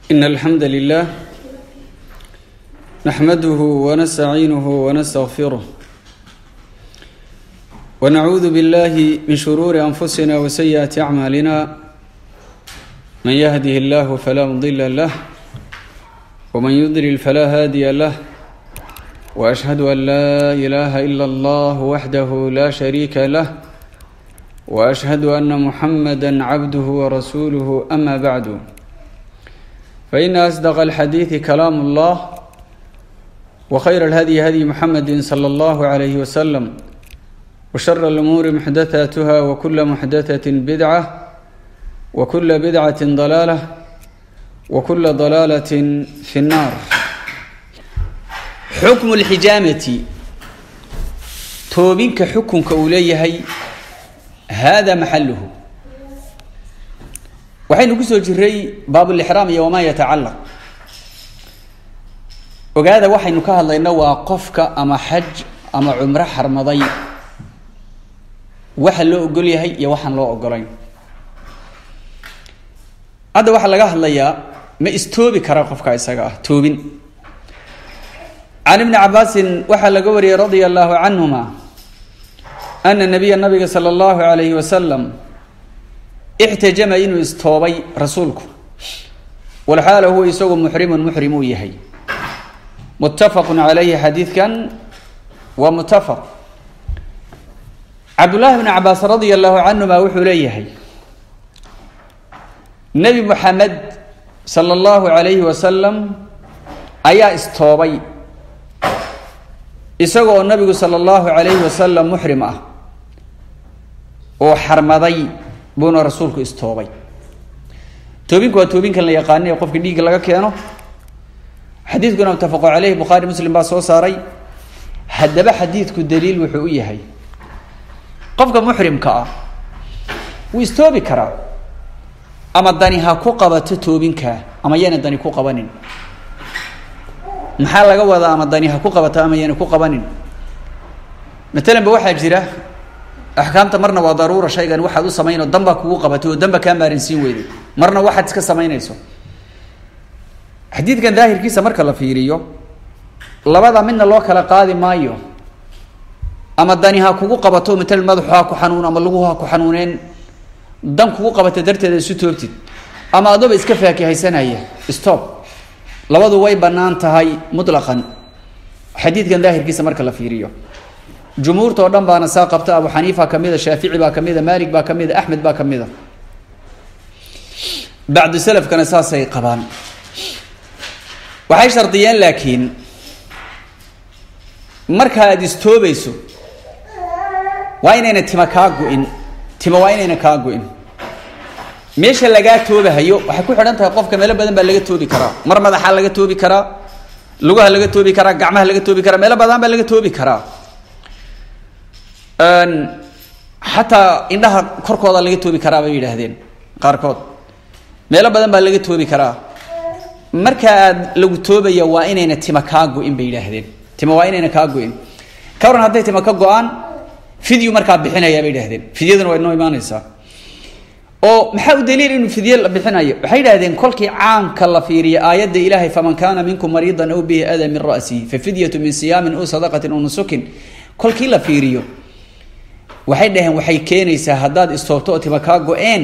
إن الحمد لله نحمده ونستعينه ونستغفره ونعوذ بالله من شرور أنفسنا وسيئات أعمالنا من يهده الله فلا مضل له ومن يضلل فلا هادي له وأشهد أن لا إله إلا الله وحده لا شريك له وأشهد أن محمدا عبده ورسوله أما بعد فإن أصدق الحديث كلام الله وخير الهدي هدي محمد صلى الله عليه وسلم وشر الأمور محدثاتها وكل محدثة بدعة وكل بدعة ضلالة وكل ضلالة في النار xukmu lxijaamati toobinka xukunka uu leeyahay hada maxaluhu waxaynu kusoo jiray baabulixraam iyo wamaa yatacalaq ogaada waxaynu ka hadlayna waa qofka ama xaj ama cumro xarmaday waxa loo ogol yahay iyo waxaan loo ogolayn hadda waxaa laga hadlayaa ma istoobi karaa qofka isaga ah toobin can ibni cabaasin waxaa laga wariyey radia allahu canhuma ana nabiya nabiga sala allahu alayhi wasalam ixtajama inuu istoobay rasuulku walxaala huwa isagu muxrimun muxrim uu yahay muttafaqu calayhi xadiidkan waa muttafaq cabdullaahi bni cabaas radia allahu canhuma wuxuu leeyahay nebi moxamed sala allahu alayhi wasalam ayaa istoobay isagoo nabigu sala allahu calayhi wasalam muxrim ah oo xarmaday buuna rasuulku istoobay toobinku waa toobinkan la yaqaana ee qofka dhiigga laga keeno xadiidkuna mutafaqo caleyhi bukhaari muslim baa soo saaray haddaba xadiidku daliil wuxuu u yahay qofka muxrimka ah wuu istoobi karaa ama dani ha ku qabato toobinka ama yana dani ku qabanin maxaa laga wadaa ama dani ha ku qabato ama yana ku qabanin matalan ba waxaa jira axkaamta marna waa daruura shaygan waxaad u samayn oo danbaa kugu qabatay oo danba kaa maarinsiin weyday marna waxaad iska samaynayso xadiidkan daahirkiisa marka la fiiriyo labada midna loo kala qaadi maayo ama dani ha kugu qabato matalan madaxu ha ku xanuun ama lagu ha ku xanuuneen dan kugu qabata darteeda isu toobtid ama adoba iska faakihaysanaya stop labadu way banaan tahay mutlaqan xadiidkan daahirkiisa marka la fiiriyo jumhuurta oo dhan baana saa qabta abu xaniifa kamida shaafici baa kamida maalik baa kamida axmed baa kamida bacdu salafkana saasay qabaan waxay shardiyeen laakiin marka aada istoobayso waa inayna tima kaa gu-in tima waa inayna kaa gu-in meesha lagaa toobahayo waxay ku xidhan tahay qofka meelo badan baa laga toobi karaa mar madaxaa laga toobi karaa lugaha laga toobi karaa gacmaha laga toobi karaa meelo badan baa laga toobi karaa xataa indhaha korkooda laga toobi karaa bay yidhaahdeen qaarkood meelo badan baa laga toobi karaa marka aad lagu toobaya waa inayna tima kaa go-in bay yidhaahdeen tima waa inayna kaa go-in ka waran hadday tima ka go-aan fidyu markaa bixinaya bay yidhahdeen fidyaduna waa inoo imaanaysaa oo maxaa u daliil inuu fidye la bixinayo waxay yidhahdeen kolkii caamka la fiiriyo aayadda ilaahay faman kaana minkum mariidan aw bihi ada min ra'sihi fafidyatu min siyaamin aw sadaqatin aw nusukin kolkii la fiiriyo waxay dhaheen waxay keenaysaa haddaad istoobto oo tima kaa go-een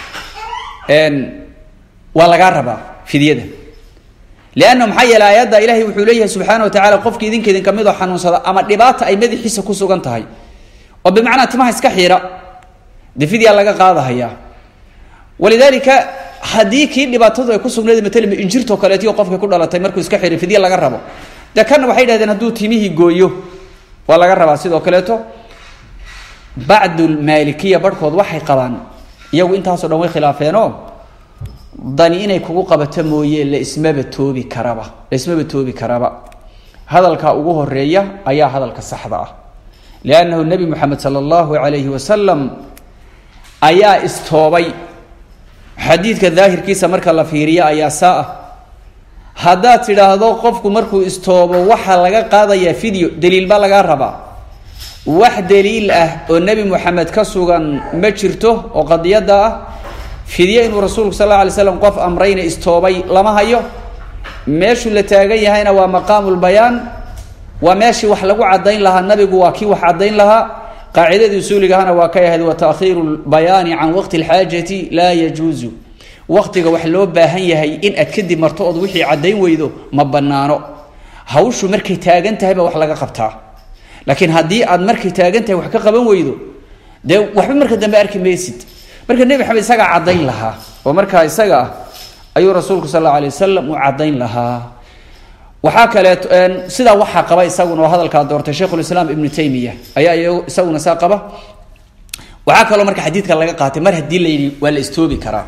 waa lagaa rabaa fidyada leanna maxaa yeele aayadda ilaahay wuxuu leeyahay subxaana wa tacala qofki idinka idin kamid oo xanuunsada ama dhibaata ay madaxiisa ku sugan tahay oo bimacnaa timaha iska xiira dee fidyaa laga qaadahayaa walidaalika haddii kii dhibaatadu ay ku sugnayd matalan injirtoo kaleetiyo qofka ku dhalatay markuu iska xiray fidye laga rabo dee kanna waxay dhahdeen hadduu timihii gooyo waa laga rabaa sidoo kaleeto bacdulmaalikiya barhkood waxay qabaan iyagu intaasoo dhan way khilaafeenoo dani inay kugu qabato mooye la ismaba toobi karaba la ismaba toobi karaba hadalka ugu horeeya ayaa hadalka saxda ah liannahu nebi moxamed sala allahu calayhi wasalam ayaa istoobay xadiidka daahirkiisa marka la fiiriyo ayaa saa ah haddaad tidhaahdo qofku markuu istoobo waxaa laga qaadayaa video daliil baa lagaa rabaa wax daliil ah oo nebi moxamed ka sugan ma jirto oo qadiyadda ah fidye inuu rasuulku sal alla alay slam qof amrayna istoobay lama hayo meeshuu la taagan yahayna waa maqaamu lbayaan waa meeshii wax lagu caddayn lahaa nabigu waa kii wax caddayn lahaa qaacidadii usuuligahana waa ka ahayd wa taakhiiru lbayaani can waqti alxaajati laa yajuuzu waqtiga wax loo baahan yahay in aad kadib marto ood wixii caddayn weydo ma banaano hawshu markay taagan tahay baa wax laga qabtaa laakiin haddii aad markay taagan tahay wax ka qaban weydo dee waxba marka dambe arki maysid marka nebi maxamed isagaa caddayn lahaa oo markaa isaga ah ayuu rasuulku sal alla alay wasalam u caddayn lahaa waxaa kaleeto sidaa waxaa qaba isaguna oo hadalkaa doortay sheikhulislaam ibnu taymiya ayaa isaguna saa qaba waxaa kaloo marka xadiidka laga qaatay mar haddii la yidhi waa la istoobi karaa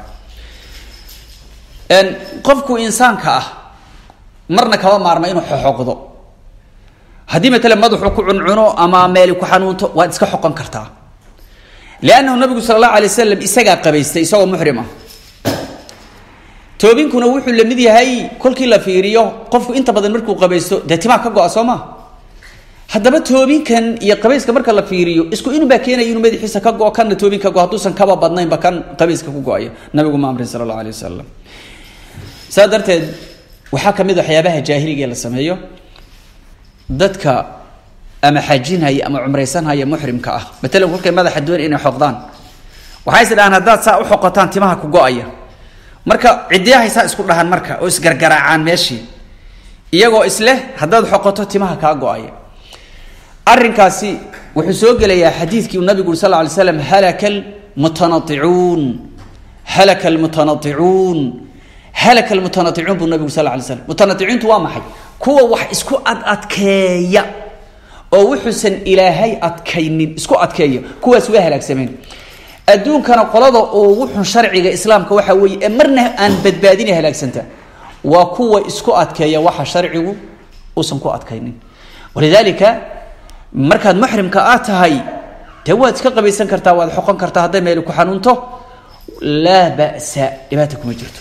qofku insaanka ah marna kaba maarma inuu xoxoqdo haddii matala madaxu ku cuncuno ama meeli ku xanuunto waad iska xoqon kartaa liannahu nabigu sala allahu alay wasalam isagaa qabaystay isagoo muxrim ah toobinkuna wuxuu la mid yahay kolkii la fiiriyo qofku inta badan markuu qabaysto dee timaa ka go-a soo ma haddaba toobinkan iyo qabayska marka la fiiriyo isku inubaa keenaya inuu madaxiisa ka go kanna toobin ka go hadduusan kaba badnaynba kan qabayska ku go-aya nabigu ma amrin sala allahu alay wasalam saa darteed waxaa ka mid waxyaabaha jaahiliga ee la sameeyo dadka ama xajinhaya ama cumraysanhaya muxrimka ah matalan kolkay madaxa doon inay xoqdaan waxay is dhahaan haddaad saa u xoqotaan timaha ku go-aya marka ciddiyahay saa isku dhahan marka oo isgargaraacaan meeshii iyagoo isleh haddaad xoqoto timaha kaa go-aya arrinkaasi wuxuu soo gelayaa xadiidkii uu nabigu uri sal lla alay slam halaka almutanaicuun halaka almutanaicuun halaka almutanaicuun buu nabigu sal lla alay slam mutanaicuuntu waa maxay kuwa wax isku ad adkeeya oo wuxuusan ilaahay adkaynin isku adkeeya kuwaas waa halaagsameen adduunkana qolada ugu xun sharciga islaamka waxaa weeye ee marna aan badbaadina halaagsanta waa kuwa isku adkeeya waxa sharcigu uusan ku adkaynin walidaalika markaad muxrimka aad tahay dee waad iska qabaysan kartaa waad xoqon kartaa hadday meeli ku xanuunto laa ba'sa dhibaata kuma jirto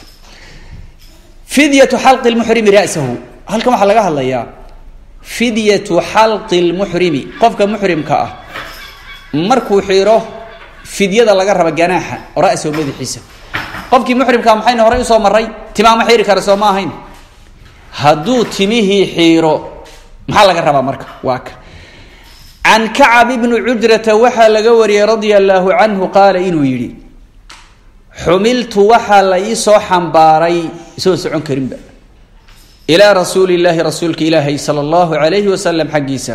fidyatu xalqi lmuxrimi ra'sahu halkan waxaa laga hadlayaa fidyatu xalqi lmuxrimi qofka muxrimka ah markuu xiro fidyada laga raba ganaaxa ra-sahu madaxiisa qofkii muxrimkaa maxayna horey usoo maray timaama xiiri kara soo ma ahayn hadduu timihii xiiro maxaa laga rabaa marka waa ka can kacab ibni cujrata waxaa laga wariyey radia allaahu canhu qaala inuu yidhi xumiltu waxaa la ii soo xambaaray isagoo socon karinba ilaa rasuuli illaahi rasuulka ilaahay sala allahu calayhi wasalam xaggiisa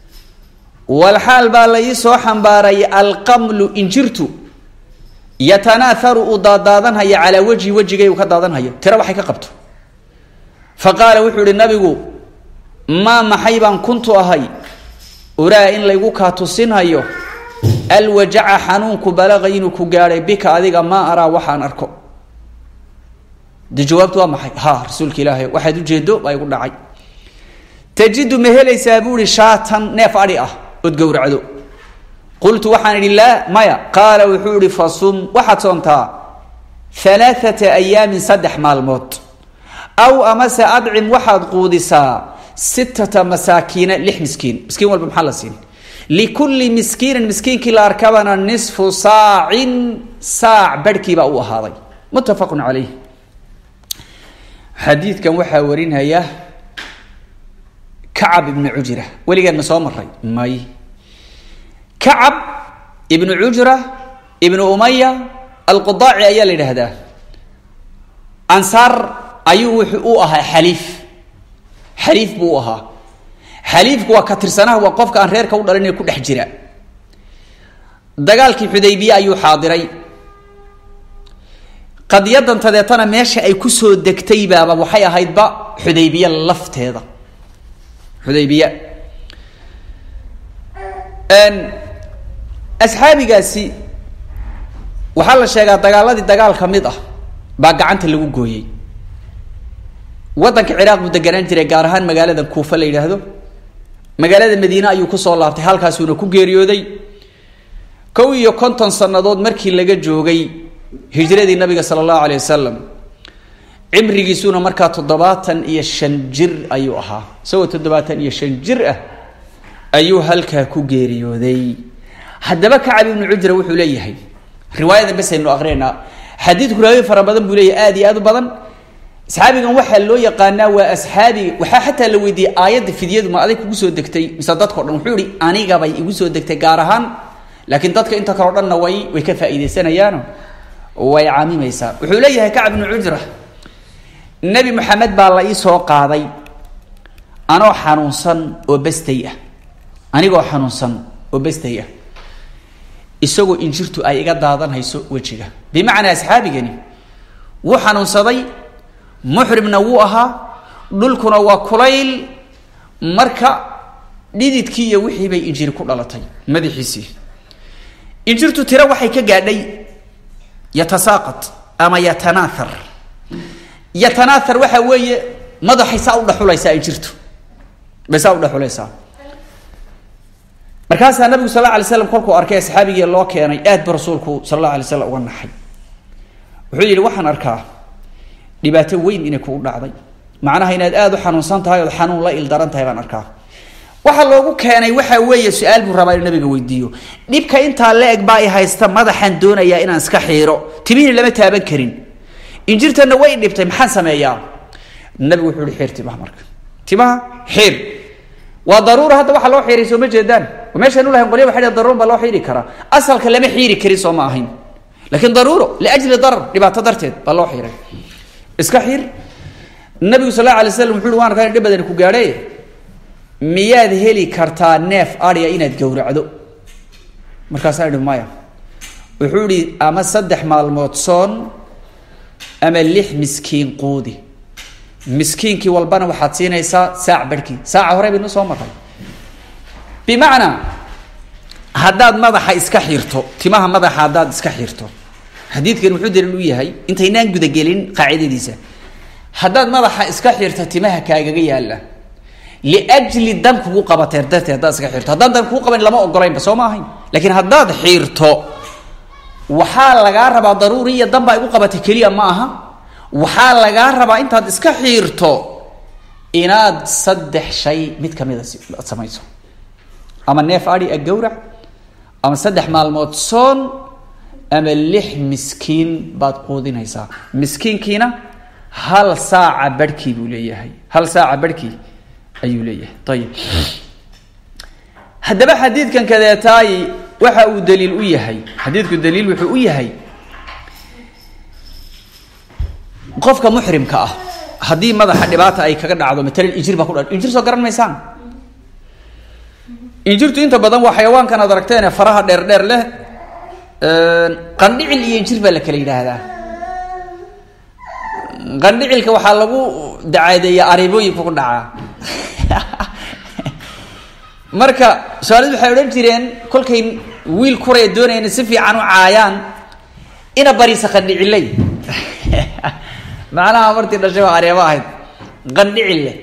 walxaal baa la ii soo xambaaray alqamlu injirtu yatanaaharu uu daadaadanhaya calaa wejhi wejigaygu ka daadanhayo tiro waxay ka qabto fa qaala wuxuu ihi nabigu maa maxay baan kuntu ahay uraa in laygu kaa tusinhayo alwajaca xanuunku balaqa inuu ku gaadhay bika adiga maa araa waxaan arko de jawaabtu waa maxay ha rasuulka ilaahay waxaad ujeedo baa igu dhacay tajidu ma helaysaa buu ihi shaatan neef adhi ah ood gowracdo qultu waxaan idhi laa maya qaala wuxuu ihi fasum waxaad soontaa alaaata ayaamin saddex maalmood aw amase adcim waxaad quudisaa sittata masaakiina lix miskiin miskiin walba maxaa la siin likulli miskiinin miskiinkii la arkabana nisfu saacin saac barhkiibaa u ahaaday muttafaqun calayh xadiidkan waxaa warinaya kacab ibnu cujra weligeed ma soo maray may kacab ibnu cujra ibnu umaya alqudaaci ayaa la yidhaahdaa ansaar ayuu wuxuu u ahaa xaliif xaliif buu u ahaa xaliifku waa ka tirsanaha waa qofka aan reerka u dhalin ee ku dhex jira dagaalkii xudaybiye ayuu xaadiray qadiyadan tadeetana meesha ay kusoo degtay baaba waxay ahaydba xudaybiye lafteeda xudaybiya asxaabigaasi waxaa la sheegaa dagaaladii dagaal ka mid ah baa gacanta lagu gooyey waddanka ciraaq buu deganaan jiray gaar ahaan magaalada kuufa la yidhaahdo magaalada madiine ayuu kusoo laabtay halkaasuuna ku geeriyooday kow iyo konton sannadood markii laga joogay hijradii nabiga sala allahu alay wasalam cimrigiisuna markaa toddobaatan iyo shan jir ayuu ahaa isagoo toddobaatan iyo shan jir ah ayuu halkaa ku geeriyooday haddaba kacab ibnu cujra wuxuu leeyahay riwaayadan bes aynu aqrinaynaa xadiidku raawi fara badan buu leeyahy aad iyo aad u badan asxaabigan waxaa loo yaqaanaa waa asxaabiga waxaa xataa la weydiiyey aayadda fidyadu ma adig kugu soo degtay mise dadkao dhan wuxuu ihi anigabay igu soo degtay gaar ahaan laakiin dadka inta kaleo dhanna way way ka faa'iidaysanayaano way caamimaysaa wuxuu leeyahay kacb ibnu cujra nebi maxamed baa la ii soo qaaday anoo xanuunsan oo bestay ah anigoo xanuunsan oo bestay ah isagoo injirtu ay iga daadanhayso wejiga bimacnaa asxaabigani wuu xanuunsaday muxrimna wuu ahaa dhulkuna waa kulayl marka dhididkii iyo wixii bay injiri ku dhalatay madaxiisii injirtu tiro waxay ka gaadhay yatasaaqat ama yatanaathar yatanaathar waxaa weeye madaxay saa u dhexulaysaa injirtu bay saa u dhexulaysaa markaasaa nabigu sal la alay slam kolkuu arkay asxaabigii loo keenay aad ba rasuulku sal alla alay slam uga naxay wuxuu yidhi waxaan arkaa dhibaato weyn inay kugu dhacday macnaha inaad aada u xanuunsan tahay ood xanuun la ildaran tahay baan arkaa waxaa loogu keenay waxaa weeye su-aal buu rabaa inuu nabiga weydiiyo dhibka intaa la eg baa i haysta madaxaan doonayaa inaan iska xiiro timihiina lama taaban karin injirtanna way dhibtay maxaan sameeyaa nabigu wuxuu ihi xiir timaha marka timaha xiir waa daruura hadda waxa loo xiiray soo ma jeedaan meeshaan ulahayn qolya waxa daruura baa loo xiiri karaa asalka lama xiiri karin soo ma ahayn laakiin daruuro liajli darar dhibaato darteed baa loo xiiray iska xiir nabigu sal la alay slam wuxu uhi waan arkaa in dhib badani ku gaadhe miyaad heli kartaa neef adya inaad gowracdo markaasaa idhi maya wuxuu ihi ama saddex maalmood soon ama lix miskiin quudi miskiinkii walbana waxaad siinaysaa saac barhkii saaca hore baynu soo maray bimacnaa haddaad madaxa iska xirto timaha madaxa haddaad iska xirto xadiidkan wuxuu daliil u yahay intaynaan gudagelin qaacidadiisa haddaad madaxa iska xirto timaha kaagaga yaalla liajli dan kugu qabateer darteed haddaad iska xirto haddaan dan kugu qaban lama ogolaynba soo ma ahayn laakiin haddaad xiirto waxaa lagaa rabaa daruuri iyo dan baa igu qabatay keliya ma aha waxaa lagaa rabaa intaad iska xiirto inaad saddex shay mid kamida ad samayso ama neef adi a gowrac ama saddex maalmood soon ama lix miskiin baad quudinaysaa miskiinkiina hal saaca barhkii buu leeyahay hal saaca barhkii ayuu leeyahay ayib haddaba xadiidkan kadeetaayi waxa uu daliil u yahay xadiidku daliil wuxuu u yahay qofka muxrimka ah haddii madaxa dhibaata ay kaga dhacdo matalan injir baa ku dha injir soo garan maysaan injirtu inta badan waa xayawaankan aad aragteen ee faraha dheer dheer leh qandhicil iyo injir baa la kala yidhaahdaa qandhicilka waxaa lagu dacaadeeya ariibooyinka ku dhacaa marka soomaalid waxay odhan jireen kolkay wiil kuraya doonayeen si fiican u caayaan ina bariisa qandhiciley macnaha martii dhashay waa areebo ahayd qandhicille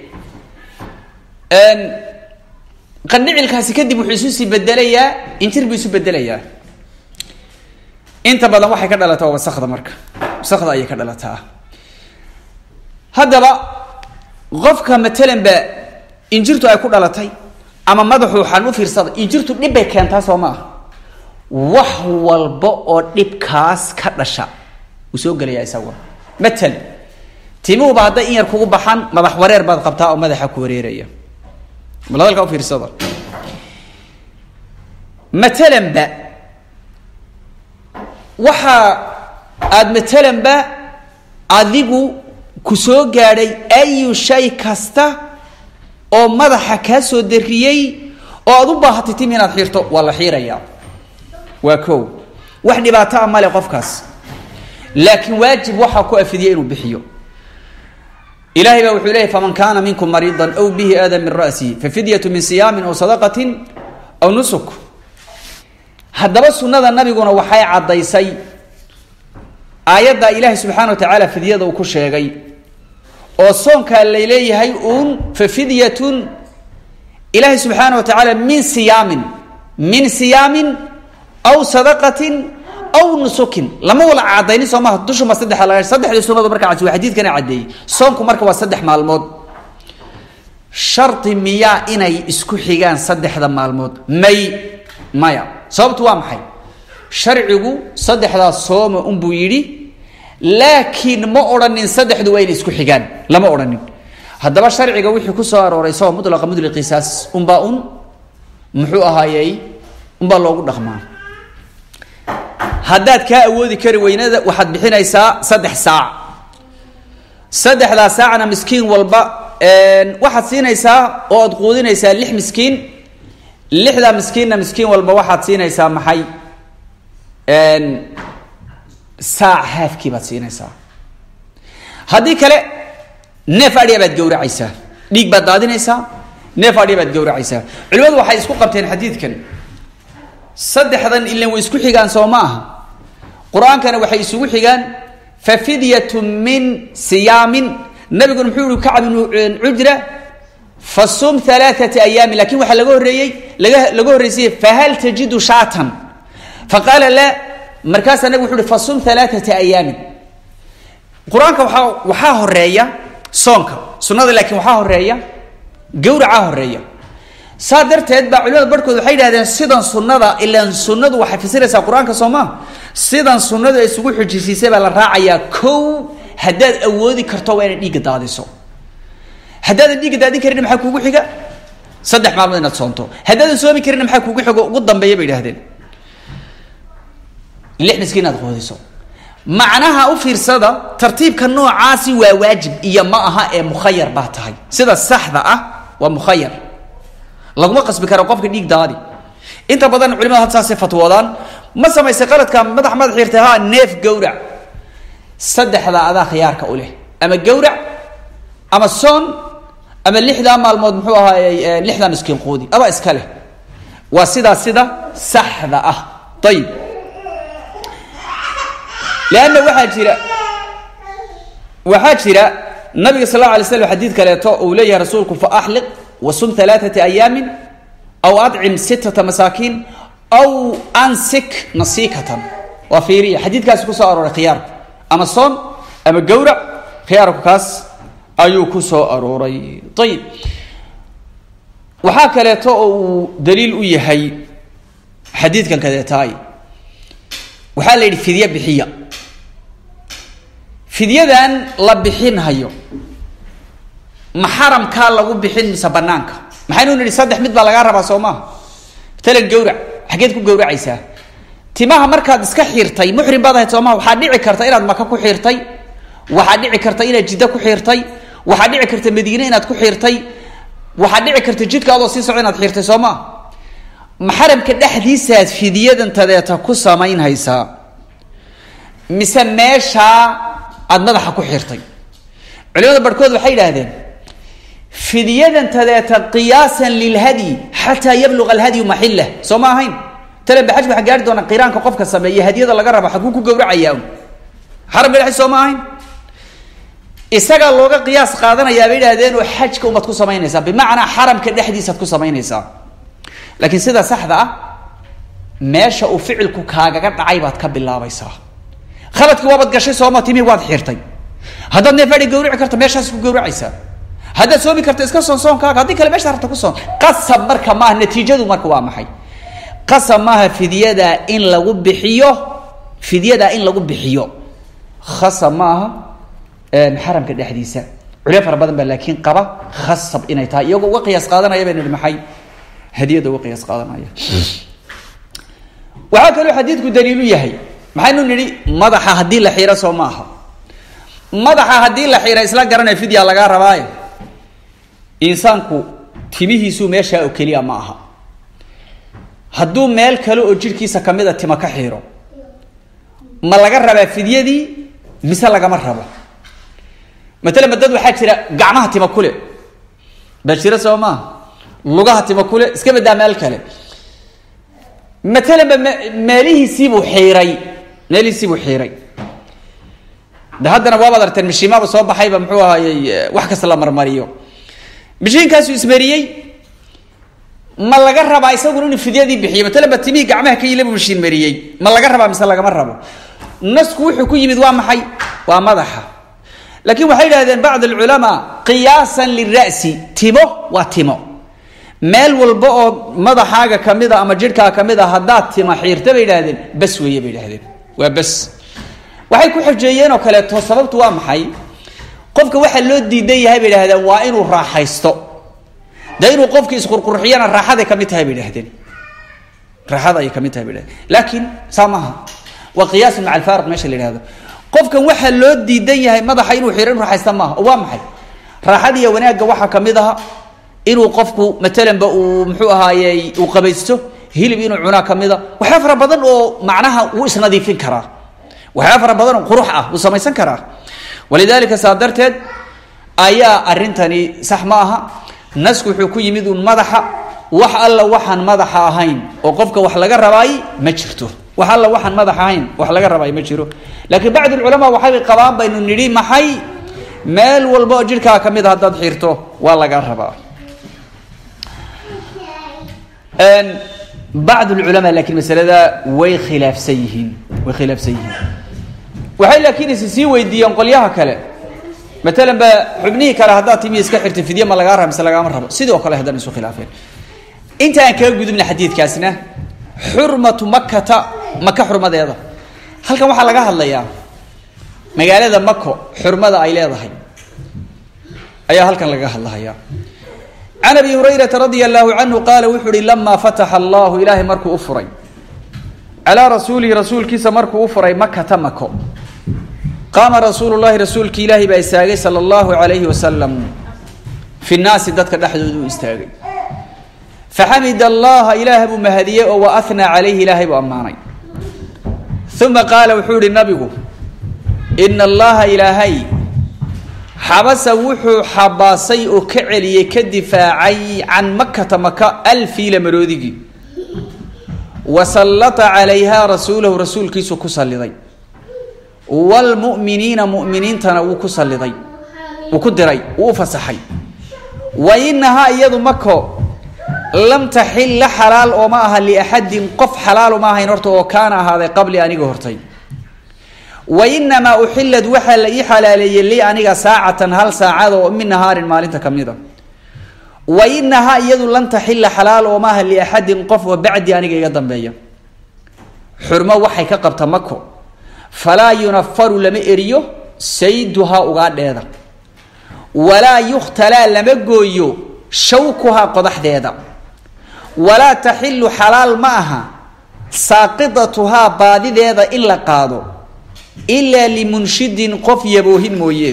qandhicilkaasi kadib wuxuu isu sii bedelayaa injir buu isu bedelayaa inta badan waxay ka dhalataa waa wasakda marka wasakda ayay ka dhalataa haddaba qofka matalan ba injirtu ay ku dhalatay ama madaxu waxaan u fiirsada injirtu dhib bay keentaa soo ma ah wax walba oo dhibkaas ka dhasha wuu soo gelayaa isaguna matal timuhuba hadday in yar kugu baxan madax wareer baad qabtaa oo madaxa ku wareeraya bal hadalkaa ufiirsada matalanba waxa aada matalanba adigu ku soo gaadhay ayu shay kasta oo madaxa kaa soo dariyey oo aada u baahatay tim inaad xiirto waa la xiirayaa waa ko wax dhibaato a male qofkaas laakiin waajib waxaa ku afidiya inuu bixiyo ilahay baa wuxuu leeyay faman kaana minkum mariidan aw bihi aada min ra'sihi fafidyatu min siyaamin aw sadaqatin aw nusuk haddaba sunnada nabiguna waxay caddaysay aayadda ilaahay subxaana wa tacaala fidyada uu ku sheegay oo soonkaa layleeyahay uun fafidyatun ilaahay subxaana wa tacaala min siyaamin min siyaamin aw sadaqatin aw nusukin lama wala cadaynin soo maha dushuma saddexa laga saddexdii sunadu markaa cad waa xadiidkana caddeeyey soonku marka waa saddex maalmood shardi miyaa inay isku xigaan saddexda maalmood may maya sababtu waa maxay sharcigu saddexdaas sooma unbuu yidhi laakiin ma odhanin saddexdu waa inay isku xigaan lama odhanin haddaba sharciga wixii ku soo arooray isagoo mutlaqa mudliqiisaas unbaa un muxuu ahaayey unbaa loogu dhaqmaa haddaad kaa awoodi kari weynada waxaad bixinaysaa saddex saac saddexdaa saacna miskiin walba waxaad siinaysaa oo aad quudinaysaa lix miskiin lixdaa miskiinna miskiin walba waxaad siinaysaa maxay saac haafkii baad siinaysaa haddii kale neef adhiya baad gawracaysaa dhiig baad daadinaysaa neef adhiya baad gawracaysaa culimadu waxay isku qabteen xadiidkan saddexdan ilan way isku xigaan soo ma aha qur-aankana waxay isugu xigaan fa fidyatu min siyaamin nabiguna muxuu yihi kacab ibnu cujra fa sum alaaata ayaamin lakin waxaa laga horreeyey laga laga horreysayey fahal tajidu shaatan faqaala la markaasaa nabig wuxu uhi fa sum alaaata ayaamin qur-aanka waaa waxaa horeeya soonka sunada laakiin waxaa horeeya gawracaa horeeya saa darteed baa culimada barhkood waxay yidhahdeen sidan sunada ilaan sunadu waxay fasiraysaa qur-aanka soo maa sidan sunadu ay isugu xujisiisay baa la raacayaa kow haddaad awoodi karto waa inaad dhiigga daadiso haddaadan dhiigga daadin karin maxaa kuugu xiga saddex maalmood inaad soonto haddaadan soomi karin maxaa kuugu xigo ugu dambeeya bay idhahdeen lix miskiin inaad qoodiso macnaha u fiirsada tartiibka noocaasi waa waajib iyo ma aha ee mukhayar baa tahay sida saxda ah waa mukhayar laguma qasbi karo qofka dhiig daadi inta badan culimada had saasay fatwoodaan ma samaysay qaladka madax madax xiirtay ha neef gawrac saddexda adaa khiyaarka u leh ama gawrac ama soon ama lixdaa maalmood muxuu ahaayey lixdaa miskiin quudi aba iska leh waa sidaa sida saxda ah ayib leanna waxaa jira waxaa jira nabiga sal alla alay slam xadiid kaleeto uu leeyahay rasuulku fa axliq wasum alaaata ayaamin aw adcim sittata masaakiin aw ansik nasiikatan waa fiiriya xadiidkaasi kusoo arooray khiyaarku ama soon ama gawrac khiyaarku kaas ayuu ku soo arooray ayib waxaa kaleeto oo uu daliil u yahay xadiidkan kadeetaay waxaa la yidhi fidye bixiya fidyadan la bixinhayo ma xaramkaa lagu bixin mise banaanka maxaynu nidhi saddex mid baa lagaa rabaa soo maha matalan gawrac xaggeed ku gawracaysaa timaha markaad iska xiirtay muxrim baad ahayd soo maha waxaa dhici karta inaad maka ku xiirtay waxaa dhici karta inaad jiddo ku xiirtay waxaa dhici karta madiine inaad ku xiirtay waxaa dhici karta jidka adoo sii soco inaad xiirtay soo maa maxaramka dhexdiisaad fidyadan tadeeta ku samaynhaysaa mise meeshaa aada madaxa ku xiirtay culimada barhkood waxay idhaahdeen fidyadan tadeeta qiyaasan lilhadyi xataa yabluga alhadyu maxillah soo ma ahayn tale baxajka waxaa gaari doona qiraanka qofka sameeye hadyada laga rabo xaguu ku gawracayaa xaramka dhexdiis soo ma ahayn isagaa looga qiyaas qaadanayaa bay idhahdeen oo xajka umaad ku samaynaysaa bimacnaa xaramka dhexdiisaad ku samaynaysaa laakiin sida saxda ah meesha uu ficilku kaagaga dhacay baad ka bilaabaysaa khaladkii waabaad gashay sooma timi waad xirtay haddaad neef adhi gawrici karta meeshaas ku gawracaysaa haddaad soomi karta iska soon soonkaaga haddii kale meesha rabta ku soon qasab marka maaha natiijadu marka waa maxay qasab maaha fidyada in lagu bixiyo fidyada in lagu bixiyo khasab maaha xaramka dhexdiisa culyo fara badan baa laakiin qaba khasab inay tahay iyagoo uga qiyaas qaadanaya baynu nihi maxay hadiyada uga qiyaas qaadanaya waxaa kaloo xadiidku daliilu yahay maxaynu nidhi madaxa haddii la xiiro soo ma aha madaxa haddii la xiira isla garanaya fidya lagaa rabaaye insaanku timihiisu meeshaa oo keliya ma aha hadduu meel kale oo jirhkiisa kamida tima ka xiiro ma laga rabaa fidyadii mise lagama rabo matalan dad waxaa jira gacmaha tima kule baa jira soo maaha lugaha tima kule iska badaa meel kale matalanba m meelihiisiibuu xiiray meelihiisiibuu xiiray de haddana waabaad arteen mishiimaaba soo baxayba muxuu ahaayey wax kasta la marmariyo mishiinkaasuu ismariyey ma laga rabaa isaguna inuu fidyadii bixiyo matalan ba timihii gacmaha ka yilabu mishiin mariyey ma laga rabaa mise lagama rabo nasku wuxuu ku yimid waa maxay waa madaxa laakiin waxay idhahdeen bacd alculamaa qiyaasan lira'si timo waa timo meel walba oo madaxaaga kamida ama jidhkaa kamid a haddaad tima xiirta bay idhahdeen bas weeye bay idhahdeen waa bas waxay ku xojeeyeen oo kaleeto sababtu waa maxay qofka waxaa loo diidan yahay bay idhahdeen waa inuu raaxaysto dee inuu qofki isqurqurxiyana raaxaday ka mid tahay bay idhahdeen raaxada ayay ka mid tahay bay idhahdeen laakiin saa maaha waa qiyaasun maca alfaariq meesha la yihahdo qofkan waxaa loo diidan yahay madaxa inuu xiro inu raaxaysta maaha oo waa maxay raaxada iyo wanaagga waxaa kamid aha inuu qofku matalanba uu muxuu ahaayey uu qabaysto hilib inuu cunaa kamida waxyaa fara badan oo macnaha uu isnadiifin karaa waxyaa fara badan oo qurux ah uu samaysan karaa walidalika saa darteed ayaa arintani sax ma aha nasku wuxuu ku yimid uun madaxa wax alla waxaan madaxa ahayn oo qofka wax laga rabaay ma jirto wax alla waxaan madax ahayn wax laga rabaay ma jiro laakiin bacd culamaa waxay qabaan baynu nidhi maxay meel walba oo jidhkaa kamid a haddaad xirto waa laga rabaa bacd lculamaa lakiin masalada way khilaafsan yihiin way khilaafsan yihiin waxay laakiin is sii weydiiyeen qolyaha kale matalan ba xubnihii kale haddaad timi iska xirta fidye ma lagaa raba mise lagaama rabo sidoo kale haddana isu khilaafeen inta aan kaga gudubna xadiidkaasna xurmatu makata maka xurmadeeda halkan waxaa laga hadlayaa magaalada mako xurmada ay leedahay ayaa halkan laga hadlahayaa can abi hurayrata radia allahu canhu qaala wuxuu uhi lamaa fataxa allahu ilaahay markuu u furay calaa rasuulihi rasuulkiisa markuu u furay makata mako qaama rasuulu llahi rasuulki ilaahay baa istaagay sala allahu alayhi wasalam fi nnaasi dadka dhexdooda u istaagay faxamid allaha ilaah buu mahadiyey oo wa ahnaa calayhi ilaahay buu ammaanay uma qaala wuxuu ihi nabigu ina allaha ilaahay xabasa wuxuu xabaasay oo ka celiyey ka difaacay can makata maka alfiila maroodigii wa sallata calayha rasuulahu rasuulkiisu ku salliday wlmu'miniina mu'miniintana wuu ku salliday wuu ku diray wuu u fasaxay wa inahaa iyadu mako lam taxilla xalaal oo ma aha liaxadin qof xalaal ma ahayn horta oo kaana ahaaday qabli aniga hortay wa inamaa uxilad waxaa la ii xalaaleeyey li aniga saacatan hal saacada oo min nahaarin maalinta ka mid a wa inahaa iyadu lan taxilla xalaal oo ma aha liaxadin qof oo bacdi aniga iga dambeeya xurmo waxay ka qabta mako falaa yunafaru lama eriyo sayduhaa ugaadheeda walaa yukhtalaa lama gooyo shawkuhaa qodaxdeeda walaa taxilu xalaal ma aha saaqidatuhaa baadideeda in la qaado ilaa limunshidin qof yaboohin mooye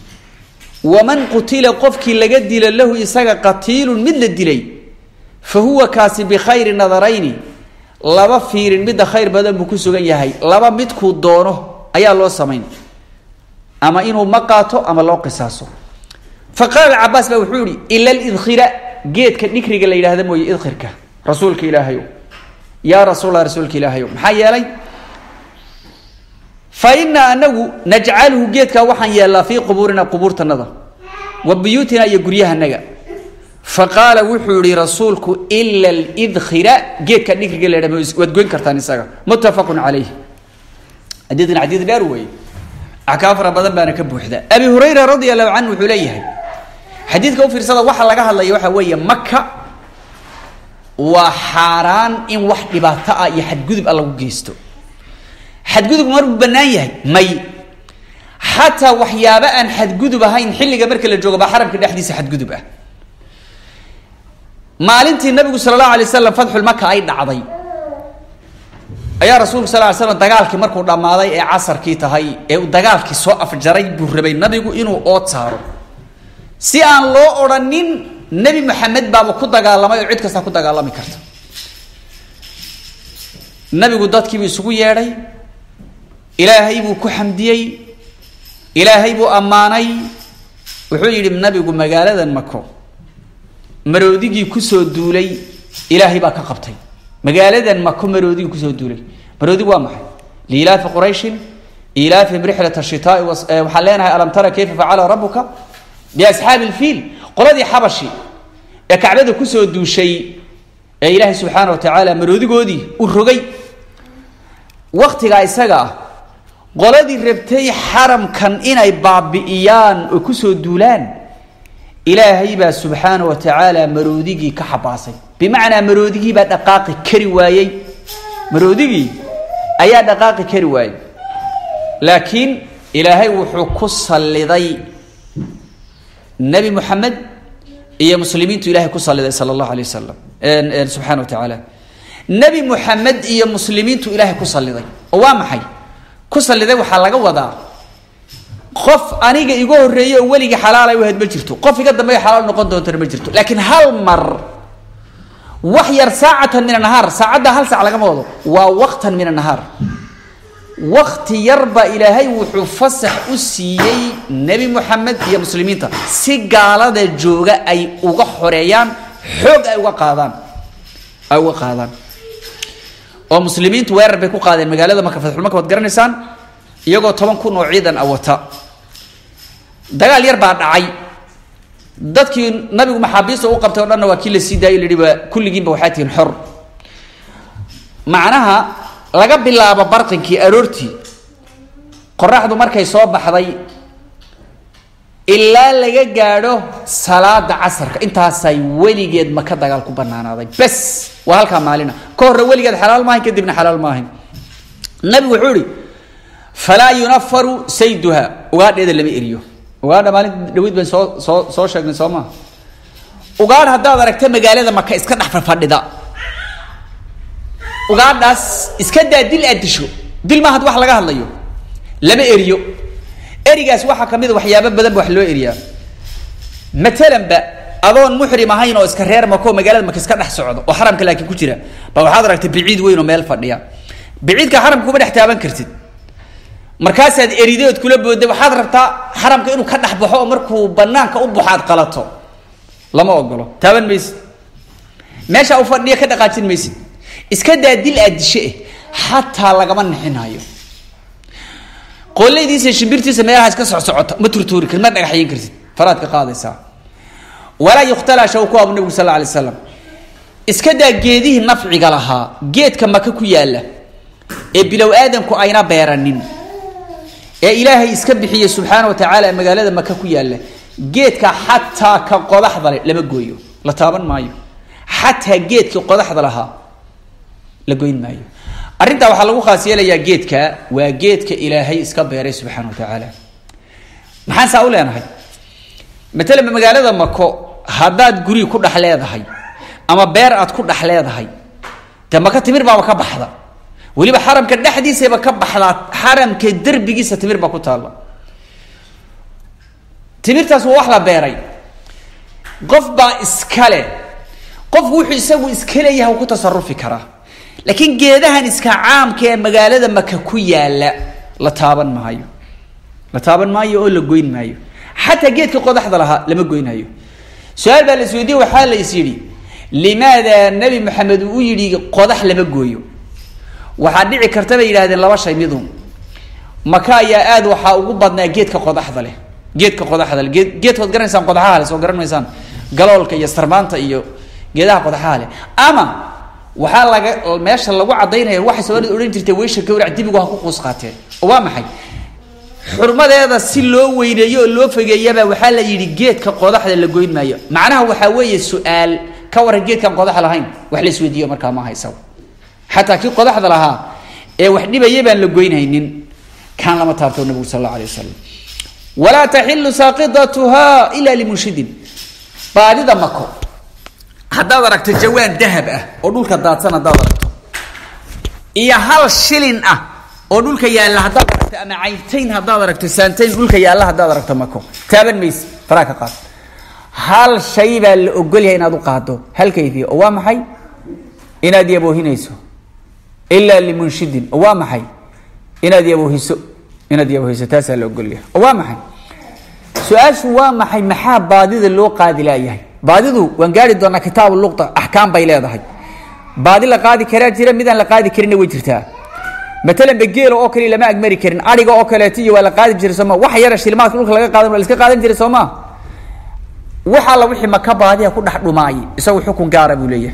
waman qutila qofkii laga dila lahu isaga qatiilun mid la dilay fa huwa kaasi bikhayri nadarayni laba fiirin midda khayr badan buu ku sugan yahay laba midkuu doono ayaa loo samayn ama inuu ma qaato ama loo qisaaso fa qaala cabaas baa wuxuu yihi ila lidkhira geedka dhikriga la yidhaahda mooye idkhirka rasuulka ilaahayo yaa rasuulla rasuulka ilaahayo maxaa yeelay fa inaa anagu najcaluhu geedkaa waxaan yeelnaa fii qubuurina qubuurtanada wa buyuutina iyo guryahanaga faqaala wuxuu yihi rasuulku ila lidkhira geedka dhikriga la yidhahda waad goyn kartaan isaga muttafaqun calayh xadiidkan xadiid dheer weeye axkaam fara badan baana ka buuxda abi hurayra radia allahu canhu wuxuu leeyahay xadiidka u fiirsada waxa laga hadlaya waxa weeye maka waa xaaraan in wax dhibaato ah iyo xadgudub ah lagu geysto xadgudub maruu banaan yahay may xataa waxyaabo aan xadgudub ahayn xilliga marka la joogo baa xaramka dhexdiisa xadgudub ah maalintii nabigu sala allahu alay wasalam fatxulmaka ay dhacday ayaa rasuulku sal ly slam dagaalkii markuu dhammaaday ee casarkii tahay ee uu dagaalkii soo afjaray buu rabay nabigu inuu ood saaro si aan loo odhanin nebi maxamed baaba ku dagaalamay oo cid kasta ku dagaalami karta nabigu dadkiibuu isugu yeedhay ilaahay buu ku xamdiyey ilaahay buu ammaanay wuxuu yidhi nabigu magaaladan mako maroodigii kusoo duulay ilaahay baa ka qabtay magaaladan mako maroodigii kusoo duulay maroodig waa maxay liilaafi qurayshin ilaafihim rixlat shitaai waxaan leenahay alam tara kayfa facala rabuka biasxaabi lfiil qoladii xabashi ee kacbada kusoo duushay ee ilaahay subxaana wa tacaala maroodigoodii uu rogay waktigaa isaga ah qoladii rabtay xaramkan inay baabi'iyaan oo kusoo duulaan ilaahay baa subxaana wa tacaala maroodigii ka xabaasay bimacnaa maroodigii baa dhaqaaqi kari waayey maroodigii ayaa dhaqaaqi kari waayey laakiin ilaahay wuxuu ku salliday nebi moxamed iyo muslimiintu ilahay ku salliday sala allahu alay wasalam subxana wa tacaala nebi moxamed iyo muslimiintu ilaahay ku salliday oo waa maxay ku salliday waxaa laga wadaa qof aniga iga horreeye oo weligii xalaal ay u ahayd ma jirto qof iga dambeeyo xalaal noqon doontana ma jirto laakiin hal mar wax yar saacatan min anahaar saacadda hal saac lagama wado waa waqtan min anahaar wakti yarba ilaahay wuxuu fasax u siiyey nebi moxamed iyo muslimiinta si gaalada jooga ay uga xoreeyaan xoog ay uga qaadaan ay uga qaadaan oo muslimiintu weerar bay ku qaadeen magaalada maka fatxulmaka waad garanaysaan iyagoo toban kun oo ciidan a wata dagaal yar baa dhacay dadkii nabigu maxaabiista u qabtay o dhanna waa kii la sii daayay lahi waa kulligiinba waxaa tihiin xor macnaha laga bilaabo barqinkii aroortii qoraxdu markay soo baxday ilaa laga gaadho salaada casarka intaasay weligeed maka dagaal ku banaanaaday bes waa halkaa maalina ka horre weligeed xalaal maahayn kadibna xalaal maahayn nabigu wuxuu ihi falaa yunafaru sayduha ugaadheeda lama eriyo ugaadha maalinta dhaweyd baan soo soo soo sheegnay soo maa ugaadh haddaad aragta magaalada maka iska dhex fadhida ugaadhaas iska daa dil aad disho dil maaha wax laga hadlayo lama eriyo erigaas waxaa kamid a waxyaabo badan ba wax loo eriyaa matalanba adoon muxrim ahayn oo iska reer mako magaalada maka iska dhex socdo oo xaramka laakiin ku jira ba waxaad aragtay biciid weyn oo meel fadhiya biciidka xaramka kuma dhex taaban kartid markaasaad erideed kula booda waxaad rabtaa xaramka inuu ka dhex baxo oo markuu banaanka u baxo aad qalato lama ogolo taaban maysid meesha u fadhiya ka dhaqaajin maysid iska daa dil aad dishe eh xataa lagama nixinayo qoolleydiisa shimbirtiisa meelaha iska socsocota ma turtuuri kartid ma dhagaxyin kartid faraad ka qaadaysaa walaa yukhtalaa shawkuha bu nabigu sal la alay slam iska daa geedihii nafciga lahaa geedka maka ku yaalla ee bilow aadamku ayna beeranin ee ilaahay iska bixiyey subxaana wa tacaala magaalada maka ku yaalla geedka xataa ka qodaxda le lama gooyo la taaban maayo xataa geedkii qodaxda lahaa la goyn maayo arrintaa waxaa lagu khaas yeelayaa geedka waa geedka ilaahay iska beeray subxaana wa tacaala maxaan saa u leenahay matalanba magaalada mako haddaad guri ku dhex leedahay ama beer aad ku dhex leedahay dee maka timir baaba ka baxda weliba xaramka dhexdiisaba ka baxdaa xaramka derbigiisa timir baa ku taalla timirtaas waa wax la beeray qof baa iskale qofku wuxuu isagu iska leeyahay ku tasarufi karaa laakiin geedahan iska caamka ee magaalada maka ku yaalla la taaban maayo la taaban maayo oo la goyn maayo xataa geedka qodaxda lahaa lama goynayo su-aal baa la isweydiye waxaa la is yidhi limaada nebi maxamed uu u yidhi qodax lama gooyo waxaa dhici karta bay yidhahdeen laba shay midun maka ayaa aad waxaa ugu badnaa geedka qodaxda leh geedka qodaxda leh geed geedkood garanaysaan qodaxaha leh soo garan maysaan galoolka iyo sarmaanta iyo geedaha qodaxaha leh ama waxaa laga meesha lagu cadaynaya waxay soomaalida odhan jirtay weysha gawrac dibigu ha ku quus qaateen oo waa maxay xurmadeeda si loo weyneeyo oo loo fogeeyaba waxaa la yidhi geedka qodaxda la goyn maayo macnaha waxaa weeye su-aal ka waran geedkaan qodax lahayn wax la isweydiiyo markaa ma haysa xataa kii qodaxda lahaa ee wax dhibaya baan la goynhaynin kaan lama taabto nabigu sal alla alay wasalam walaa taxilu saaqidatuha ila limunshidin baadida mako haddaad aragto jawaan dahab ah oo dhulka daadsan haddaad aragto iyo hal shilin ah oo dhulka yaalla haddaad aragto ama cayntayn haddaad aragto saantayn dhulka yaalla haddaad aragto mako taaban mayse faraa ka qaad hal shay baa la ogolyahay inaad u qaado hal kayfiya oo waa maxay inaad yaboohinayso ilaa limunshidin oo waa maxay inaad yaboohiso inaad yaboohiso taasaa la ogolyahay oo waa maxay su-aashu waa maxay maxaa baadida loo qaadi laayahay baadidu waan gaari doonaa kitaabu luqa axkaam bay leedahay baadi la qaadi karaa jira midaan la qaadi karinna way jirtaa matalan bageela oo kale lama agmari karin ariga oo kaleeto iyo waa la qaadi jiray sooma wax yara shilmaadka dhulka laga qaadan waa la iska qaadan jiray sooma wax alla wixii maka baadiha ku dhex dhumaayay isagu xukun gaara buu leeyahay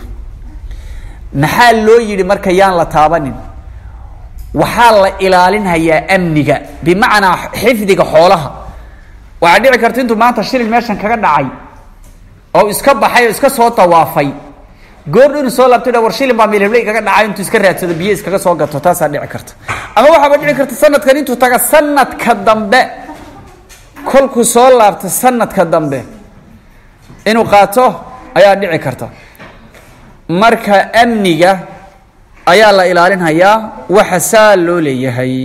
maxaa loo yidhi marka yaan la taabanin waxaa la ilaalinhayaa amniga bimacnaa xifdiga xoolaha waxaa dhici karta intuu maanta shilin meeshan kaga dhacay oo iska baxay oo iska soo dawaafay goordhu inuu soo laabto war shilin baa milhible igaga dhacay intuu iska raadsado biyo iskaga soo gato taasaa dhici karta ama waxaaba dhici karta sanadkan intuu taga sanadka dambe kolkuu soo laabto sanadka dambe inuu qaato ayaa dhici karta marka amniga ayaa la ilaalinhayaa waxa saa loo leeyahay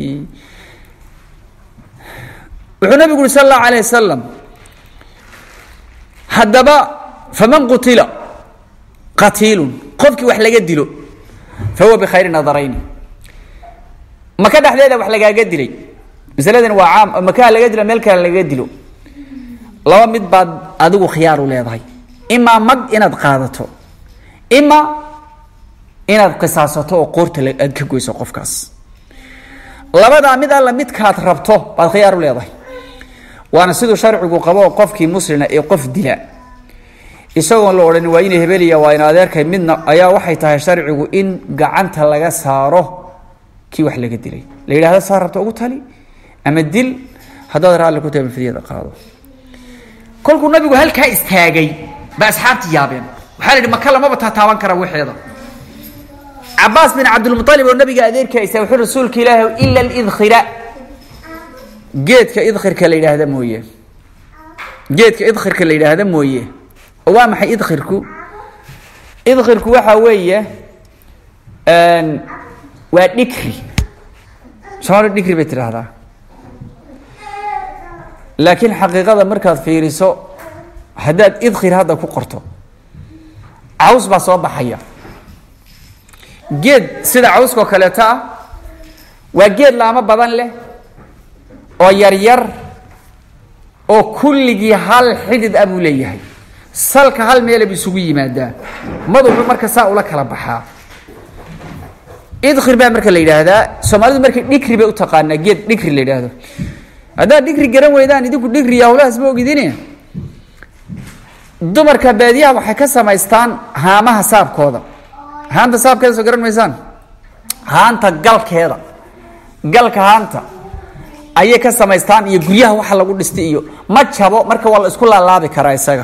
wuxuu nabigu uri sal allahu alayh wasalam haddaba faman qutila qatiilun qofkii wax laga dilo fa huwa bikhayri nadarayni maka dhexdeeda wax lagaaga dilay masaladan waa caam oo makaha laga dilo meel kale lagaga dilo laba mid baad adigu khiyaar u leedahay imaa mag inaad qaadato ima inaad qisaasato oo qoorta aad ka goyso qofkaas labadaa mid alla midkaad rabto baad khiyaar u leedahay waana siduu sharcigu qabo oo qofkii muslina ee qof dila isagoon la odhan waa ina hebeliya waa in adeerkay midna ayaa waxay tahay sharcigu in gacanta laga saaro kii wax laga dilay la yidhahdo saa rabta ugu tali ama dil haddaad raalli ku tahay mafidiyada qaado kolkuu nabigu halkaa istaagay ba asxaabti yaabeen waxaa la yidhi maka lamaba taataaban kara waxeeda cabaas bin cabdilmualib oo nabiga adeerkiisa wuxuu rasuulka ilaahi ila lidkhira geedka idkhirka la yidhaahda mooye geedka idkhirka la yidhaahda mooye oo waa maxay idkhirku idkhirku waxaa weeye waa dhikri soomali dhikri bay tidhaahdaa laakiin xaqiiqada markaad fiiriso haddaad idkhir hadda ku qorto caws baa soo baxaya geed sida cawskao kaleeto ah waa geed laamo badan leh oo yaryar oo kulligii hal xidid ah buu leeyahay salka hal meelab isugu yimaadaa maduxu marka saa ula kala baxaa idkhir baa marka la yidhaahdaa soomaalidu marka dhikri bay u taqaanaa geed dhikri la yidhaahdo haddaad dhikri garan weydaan idinku dhikriya hawlahaas ma ogidine dumarka baadiyaha waxay ka samaystaan haamaha saabkooda haanta saabkeeda soo garan maysaan haanta galkeeda galka haanta ayay ka samaystaan iyo guryaha waxa lagu dhistay iyo ma jabo marka waa la isku laalaabi karaa isaga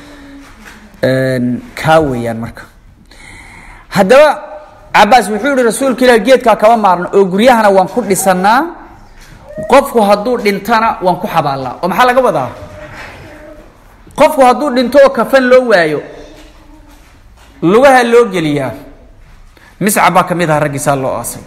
kaa weeyaan marka haddaba cabaas wuxuu yihi rasuulka ilah geedkaa kama maarno oo guryahana waan ku dhisanaa qofku hadduu dhintana waan ku xabaallaa oo maxaa laga wadaa qofku hadduu dhinto oo kafan loo waayo lugaha loo geliyaa miscab baa ka mid aha raggiisaa loo aasay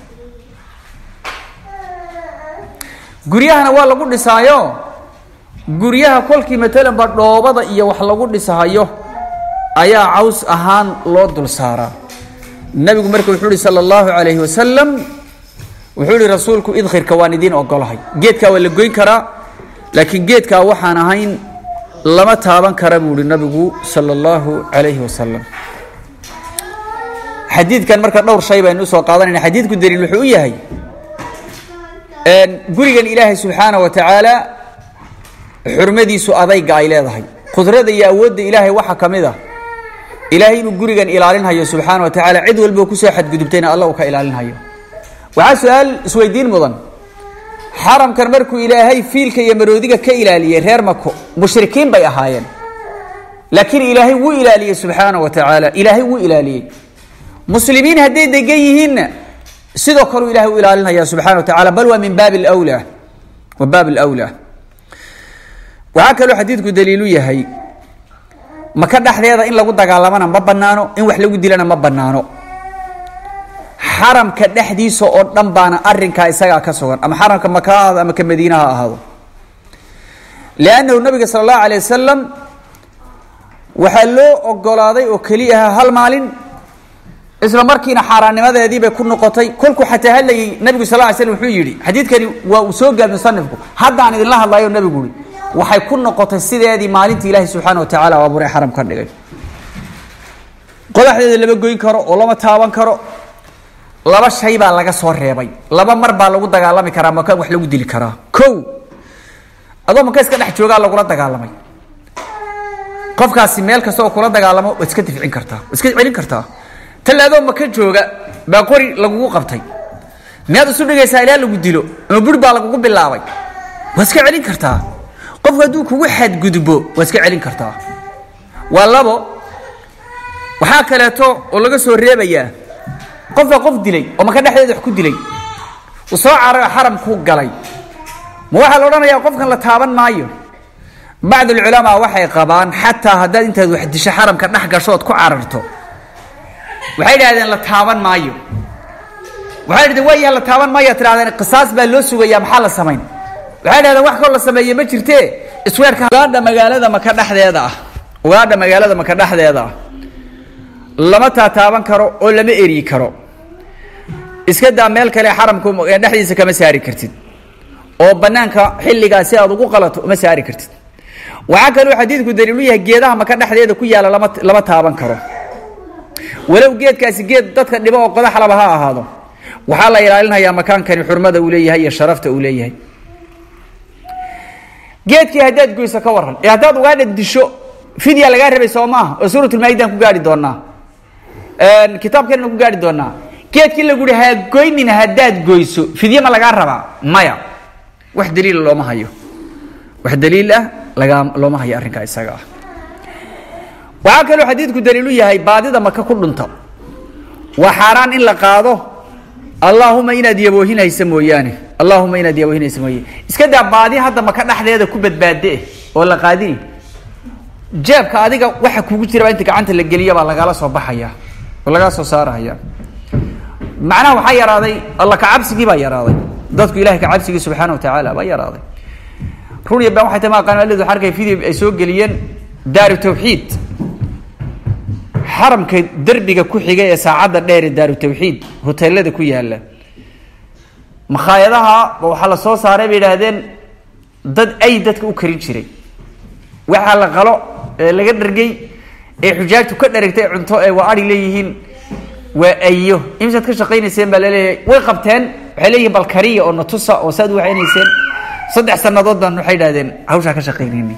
guryahana waa lagu dhisaayo guryaha kolkii matalan ba dhoobada iyo wax lagu dhisahayo ayaa caws ahaan loo dul saaraa nabigu marka wuxuu ihi sala allahu calayhi wasalam wuxuu ihi rasuulku idkhirka waan idiin ogolahay geedkaa waa la goyn karaa laakiin geedkaa waxaan ahayn lama taaban kara buu ihi nabigu sala allahu calayhi wasalam xadiidkan marka dhowr shay baynu usoo qaadanayna xadiidku daliil wuxuu u yahay gurigan ilaahay subxaana wa tacaala xurmadiisu adayga ay leedahay qudrada iyo awoodda ilaahay waxaa ka mid a ilaahay inuu gurigan ilaalinhayo subxaana wa tacaala cid walbo kusoo xadgudubtayna alla uu ka ilaalinhayo waxaa su-aal isweydiin mudan xaramkan markuu ilaahay fiilka iyo maroodiga ka ilaaliyey reer mako mushrikiin bay ahaayeen laakiin ilaahay wuu ilaaliyey subxaana wa tacaala ilaahay wuu ilaaliyey muslimiin hadday degan yihiinna sidoo kaleu ilahay u ilaalinaya subxana wa tacala bal waa min baabi lwla wa baab lwlaa waxaa kaloo xadiidku daliilu yahay maka dhexdeeda in lagu dagaalamana ma banaano in wax lagu dilana ma banaano xaramka dhexdiisa oo dhan baana arinkaa isagaa ka sugan ama xaramka maka ha ahaado ama ka madiina ha ahaado liannahu nabiga sala allahu alay wasalam waxaa loo ogolaaday oo keliyaha hal maalin isla markiina xaaraannimadeedii bay ku noqotay kolkuu xataa hadlayay nabigu sal ly slm wuxuu yidhi xadiidkani waa uu soo gaab musanifku haddaan idinla hadlayo nabigu yihi waxay ku noqotay sideedii maalintii ilaahay subxaana wa tacala u abuuray xaram ka dhigay qodaxdeeda lama goyn karo oo lama taaban karo laba shay baa laga soo reebay laba mar baa lagu dagaalami karaa maka wax lagu dili karaa ko adoo maka iska dhex joogaa lagula dagaalamay qofkaasi meel kasta oo kula dagaalamo waad iska difcin kartaa waad iska celin kartaa tallaadoo maka jooga baa qori lagugu qabtay miyaad isu dhigaysaa ilaa lagu dilo ama buri baa lagugu bilaabay waad iska celin kartaa qofku hadduu kugu xadgudbo waad iska celin kartaa waa labo waxaa kaleeto oo laga soo reebayaa qofka qof dilay oo maka dhexdeeda wax ku dilay uu soo carayo xaramkuu galay ma waxaa la odhanayaa qofkan la taaban maayo bacd alculamaa waxay qabaan xataa haddaad intaad wax disho xaramka dhex gasho ood ku cararto waxay idhahdeen la taaban maayo waxay idhahdeen waayaa la taaban maayo tidhahdeen qisaas baa loo sugayaa maxaa la samayn waxay idhahdeen wax koo la sameeye ma jirtee isweerka ugaadha magaalada maka dhexdeeda ah ugaadha magaalada maka dhexdeeda ah lama taataaban karo oo lama eryi karo iska daa meel kale xaramku dhexdiisa kama saari kartid oo banaanka xilligaa si aad ugu qalato uma saari kartid waxaa kaloo xadiidku daliilu yahay geedaha maka dhexdeeda ku yaalla lama lama taaban karo walow geedkaasi geed dadka dhibo oo qodaxlaba ha ahaado waxaa la ilaalinayaa makaankani xurmada uu leeyahay iyo sharafta uu leeyahay geedkii haddaad goyso ka waran ee haddaad ugaadha disho fidya lagaa rabay soo maaha oo suuratulmaaidan ku gaari doonaa kitaabkeenna ku gaari doonaa geedkii lagu hi ha goynin haddaad goyso fidye ma lagaa rabaa maya wax daliila looma hayo wax daliil ah lagaa looma hayo arrinkaa isaga ah waxaa kaloo xadiidku daliilu yahay baadida maka ku dhunta waa xaaraan in la qaado allaahuma inaad yaboohinaysa mooyaane allaahuma inaad yaboohinaysa mooyaane iska daa baadi hadda maka dhexdeeda ku badbaade oo la qaadini jeebka adiga waxa kugu jiraba inta gacanta la geliya baa lagala soo baxaya oo lagaa soo saarahaya macnaha waxaa yaraaday alla kacabsigii baa yaraaday dadku ilahay kacabsigii subxaana watacaala baa yaraaday run iyo been waxay tahay maqaanalid waxaa arkay video ay soo geliyeen daaru tawxiid xaramka derbiga ku xiga ee saacadda dheer ee daaru tawxiid hoteelada ku yaala makhaayadaha waxaa la soo saaray bay idhaahdeen dad ay dadka u karin jiray waxaa la qalo ee laga dhargay ee xujaajtu ka dharagtay cunto ee waa ari leeyihiin waa ayo imisaad ka shaqaynayseen baa laleeyahay way qabteen waxay leeyihin bal kariya oo natusa oo saad waxaynayseen saddex sanadood baan waxay idhahdeen hawshaa ka shaqaynayni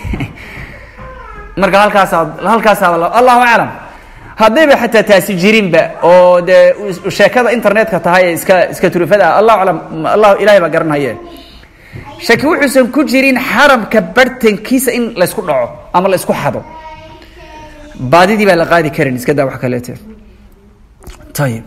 marka halkaasaa halkaasaa allahu aclam haddayba xataa taasi jirinba oo dee sheekada internetka tahay ee iska iska turufada ah allahu aclam allah ilahay baa garanhaye shaki wuxuusan ku jirin xaramka bartankiisa in laysku dhaco ama la isku xado baadidii baa la qaadi karin iska daa wax kaleete ayib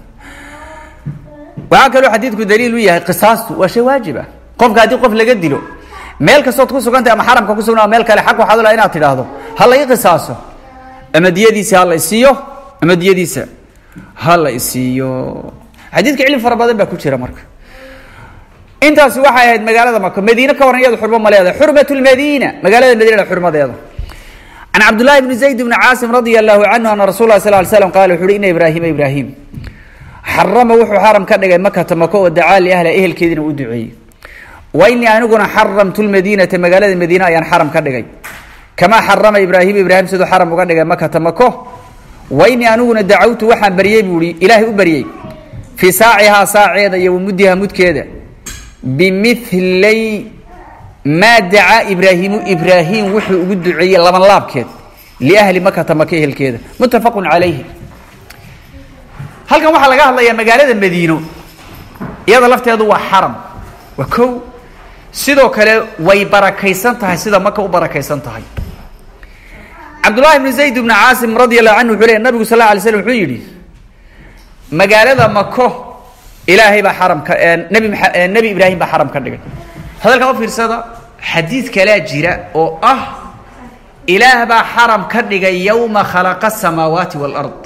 waxaa kaloo xadiidku daliil u yahay qisaastu waa shay waajib ah qofka haddii qof laga dilo meel kastood ku sugantay ama xaramka ku sugna meel kale xaq waxaad ula inaad tidhaahdo ha la ii qisaaso ama diyadiisa ha la isiiyo ama diyadiisa ha la isiiyo xadiidka cilmi fara badan baa ku jira marka intaasi waxay ahayd magaalada maka madiine ka waran iyadu xurmo ma leedahay xurmat lmadiina magaalada madiina xurmadeeda can cabdullahi bni zayd bni caasim radia allahu canhu ana rasul lah sal ly slam qala wuxu uhi ina ibraahima ibraahim xarama wuxuu xaram ka dhigay makata mako oo dacaa liahla ehelkeediina u duceeyey wa inii aniguna xaramtu lmadiinata magaalada madiine ayaan xaram ka dhigay kamaa xarama ibraahim ibraahim siduu xaram uga dhigay makata mako wa inii aniguna dacawtu waxaan baryey buu i ilaahay u baryey fii saacihaa saaceeda iyo wamuddiha mudkeeda bimilay maa dacaa ibraahimu ibraahim wuxuu ugu duceeyey laban laabkeed liahli makata maka ehelkeeda muttafaqun calayhi halkan waxaa laga hadlayaa magaalada madiino iyada lafteedu waa xaram waa kow sidoo kale way barakaysan tahay sida maka u barakaysan tahay cabdullahi bni zayd bni caasim radi allahu canhu wuxuu leey nabigu sal la alay slam wuxuu yidhi magaalada mako ilaahay baa xaram ka nebi maa nebi ibraahim baa xaram ka dhigay hadalkaa u fiirsada xadiid kalaa jira oo ah ilaah baa xaram ka dhigay yowma khalaqa asamaawaati waalard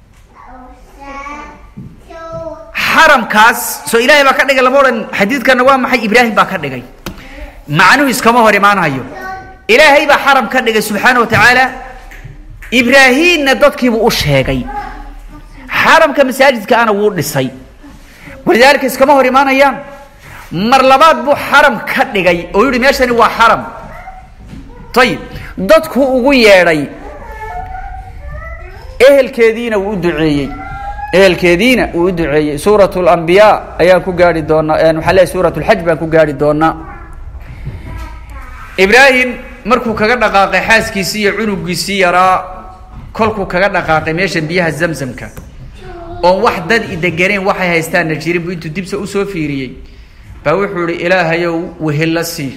xaramkaas soo ilaahay baa ka dhigay lama odhan xadiidkana waa maxay ibraahim baa ka dhigay macnuhu iskama hor imaanayo ilaahay baa xaram ka dhigay subxaana wa tacaala ibraahimna dadkiibuu u sheegay xaramka masaajidka ana wuu dhisay walidaalika iskama hor imaanayaan mar labaad buu xaram ka dhigay oo yihi meeshani waa xaram ayib dadku ugu yeedhay ehelkeediina wuu u duceeyey ehelkeediina uu u duceeyey suurat lambiyaa ayaan ku gaari doonaa waxaa leeay suurat lxaj baan ku gaari doonaa ibraahim markuu kaga dhaqaaqay xaaskiisii iyo cunugiisii yaraa kolkuu kaga dhaqaaqay meesha biyaha zamzamka oon wax dad ideganeen waxay haystaanna jirin buu intuu dibsa usoo fiiriyey baa wuxuu ihi ilaahayow wehella sii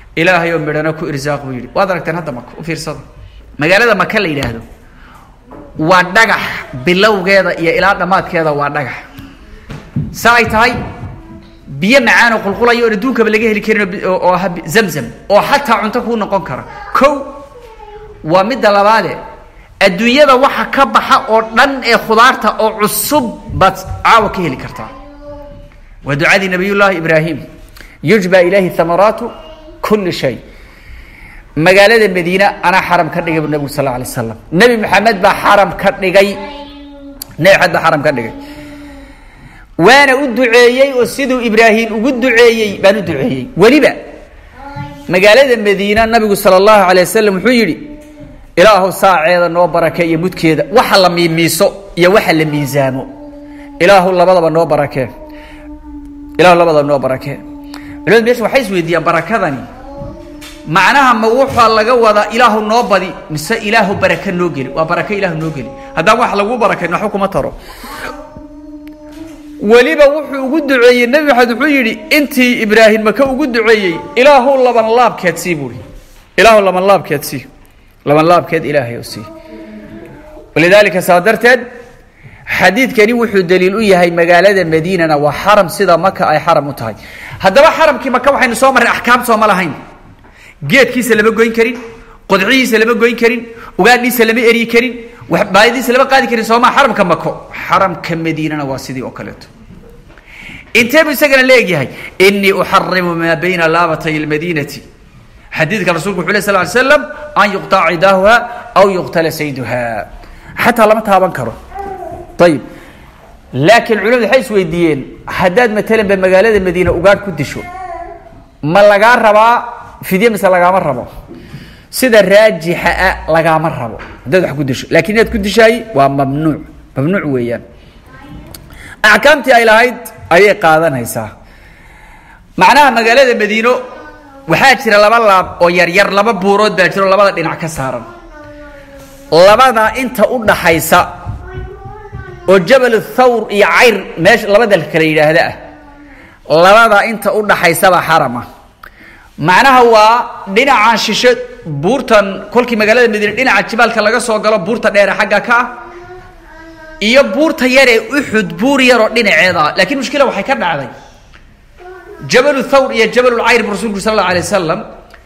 ilaahayow midhana ku irsaaq buu yidhi waad aragteen hadda maka u fiirsada magaalada maka la yidhaahdo waa dhagax bilowgeeda iyo ilaa dhammaadkeeda waa dhagax sa ay tahay biyo macaanoo qulqulaya oon adduunkaba laga heli karin oo ah zamzam oo xataa cunto kuu noqon kara kow waa midda labaade adduunyada waxa ka baxa oo dhan ee khudaarta oo cusub baad caawa ka heli kartaa waa ducadii nabiyullaahi ibraahim yujba ilayhi thamaraatu kulli shay magaalada madiina anaa xaram ka dhigay bu nabigu sal alay slam nebi maxamed baa xaram ka dhigay nebi maxamed baa xaram ka dhigay waana u duceeyey oo siduu ibraahim ugu duceeyey baan u duceeyey weliba magaalada madiina nabigu sala allahu alay wasalam wuxuu yidhi ilaahu saaceeda noo barake iyo mudkeeda waxa la miimiiso iyo waxa la miisaamo ilaahu labadaba noo barakee ilaahu labadaba noo barakee culimadu meesha waxay is weydiiyaan barakadani macnaha ma waxaa laga wadaa ilaahu noo badi mise ilaahu baraka noo geli waa baraka ilaahu noo geli haddaan wax lagu barakayn waxba kuma taro weliba wuxuu ugu duceeyey nebi maxamed wuxuu yidhi intii ibraahim maka ugu duceeyey ilaahu laban laabkeed sii buuri ilaahu laban laabkeed sii laban laabkeed ilaahay oo sii walidaalika saa darteed xadiidkani wuxuu daliil u yahay magaalada madiinana waa xaram sida maka ay xaram u tahay haddaba xaramkii maka waxaynu soo marray axkaam sooma lahayn geedkiisa lama goyn karin qodcihiisa lama goyn karin ugaadhiisa lama eryi karin baayadiisa lama qaadi karin sooma xaramka mako xaramka madiinana waa sidii oo kaleeto intee buu isagana leegyahay inii uxarimu maa bayna laabatay lmadiinati xadiidka rasulku wuxu leh sal ly slam an yuqطaca cidaahuha aw yuqtala sayduha xataa lama taaban karo ayib laakiin culimadu waxay is weydiiyeen haddaad matalan ba magaalada madiina ugaadh ku disho ma lagaa rabaa fidye mise lagaama rabo sida raajixa a lagaama rabo haddaad wax ku disho lakin inaad ku dishaay waa mamnuuc mamnuuc weeyaan axkaamtii ay lahayd ayay qaadanaysaa macnaha magaalada madiino waxaa jira laba laab oo yaryar laba buurood baa jiro labada dhinac ka saaran labada inta u dhaxaysa oo jabal thawr iyo cayr meesha labada kala yidhaahda ah labada inta u dhaxaysaba xarama macnaha waa dhinacan shishe buurtan kolkii magaalada madiine dhinaca jibaalka laga soo galo buurta dheere xagga ka ah iyo buurta yaree uxud buur yaroo dhinaceeda ah laakiin mushkila waxay ka dhacday jabalu thawr iyo jabalulcayr bu rasulku sal allau alay wasalam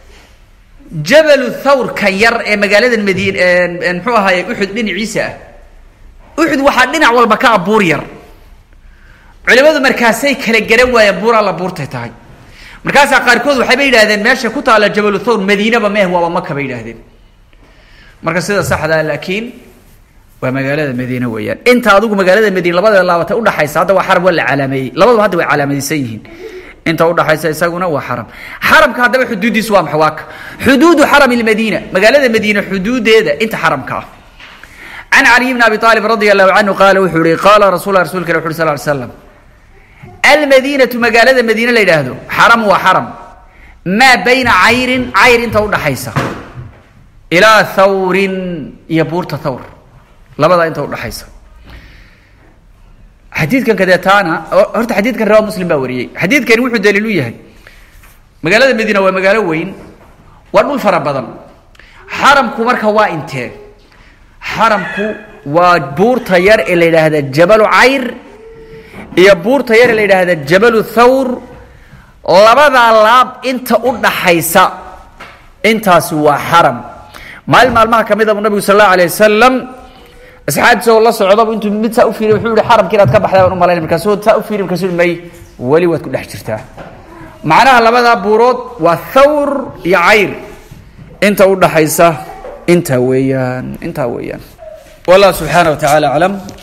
jabalu thawr kan yar ee magaalada madiine muxuu ahaaye uxud dhinaciisa ah uxud waxaa dhinac walba ka ah buur yar culimadu markaasay kala garan waayeen buur alla buurtay tahay markaasaa qaarkood waxayba yidhahdeen meesha ku taalla jabalu thawr madiinaba meeh waaba maka bay yidhahdeen marka sida saxdaa laakiin waa magaalada madiine weeyaan inta adigu magaalada madiine labada laabata udhaxaysa hadda waa xaram waa la calaameeyey labadaba hadda way calaamadaysan yihiin inta udhaxaysa isaguna waa xaram xaramka haddaba xuduuddiisu waa maxay waa ka xuduudu xarami lmadiina magaalada madiine xuduudeeda inta xaramka ah can caliy bn abi aalib radi allahu canhu qaala wuxuu yihi qaala rasul rasulka ilah wuxu sal ly slam almadiinatu magaalada madiine la yidhaahdo xaram waa xaram maa bayna cayrin cayr inta udhaxaysa ilaa thawrin iyo buurta thawr labadaa inta udhaxaysa xadiidkan kadeetaana horta xadiidkan rawaa muslim baa wariyey xadiidkani wuxuu daliil u yahay magaalada madiina waa magaalo weyn waa dhul fara badan xaramku marka waa intee xaramku waa buurta yar ee la yidhaahda jabalu cayr iyo buurta yar ee la yidhaahda jabalu thawr labadaa laab inta u dhaxaysa intaasi waa xaram maalin maalmaha ka mida buu nabigu sal allahu alay wasalam asxaabtiisa oo la socdaba intuu mid saa u fiiriy wuxuu yihi xaramka inaad ka baxday baan u malaynay markaasuu saa u fiiriy markaasuu may weli waad ku dhex jirtaa macnaha labadaa buurood waa thawr iyo cayr inta u dhaxaysa intaa weeyaan intaa weeyaan wallah subxaana wa tacaala aclam